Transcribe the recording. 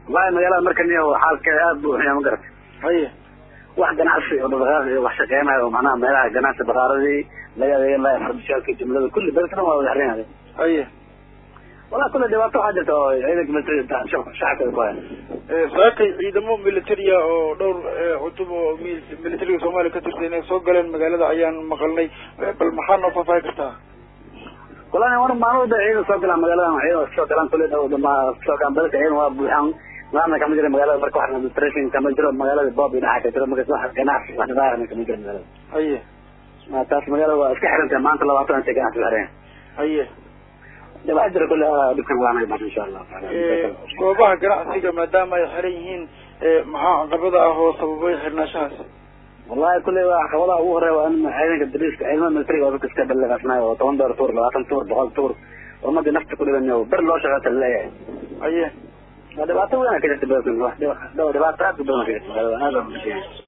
wallahi magaalada marka niyo xaalkeeda aad buu xunya ma garata haye wax ganacsi oo dhaqdhaqaaq iyo wax shaqeynayo oo macnaha meelaha ganacsi bakaaradii laga adeegan lahaa fardishaalka jumlada kulli beledka dhan waa wada xiran yahay haye wallahi kulle dhibaato waxaa jirta oo ciidanka militariga shacabka ku haya saakay ciidamo militaria oo dhowr cutub oo mil- militariga soomaaliya ka tirsan inay soo galeen magaalada ayaan maqalnay bal maxaa noo faahfaahi kartaa wallahi war maalmada ciidan soo galaan magaaladan ciidan soo galaan kulle dhow dhama soo galaan beledka ciidan waa buuxaan maana kama jira magaalada marka wax administration kama jiro magaalada bob iyo dhaxa ka jiro marka wax ganacsi wax dhaqaaqna kama jiro magaalada haye Ma taas magaalada waa iska xirantahay maanta labaatan intay ganacsi xiran haye waxaa jira kulle dhibkan waa naga baxan insha allah goobaha ganacsiga maadaama ay xiran yihiin maxaa caqabada ah oo sababay xirnaashahaas wallahi kulle waa caqabadaha ugu horeya waa in ciidanka dariiska ciidamada militariga oo dadka iska balleeqasnayo oo toban door tuur labaatan tuur boqol tuur ummadii nafta ku dhiban ber loo shaqeeta laleeyahay haye waa dhibaato weyn ka jirta beledkan wax dhibaato aad u badan ka jirta magaalada aad baa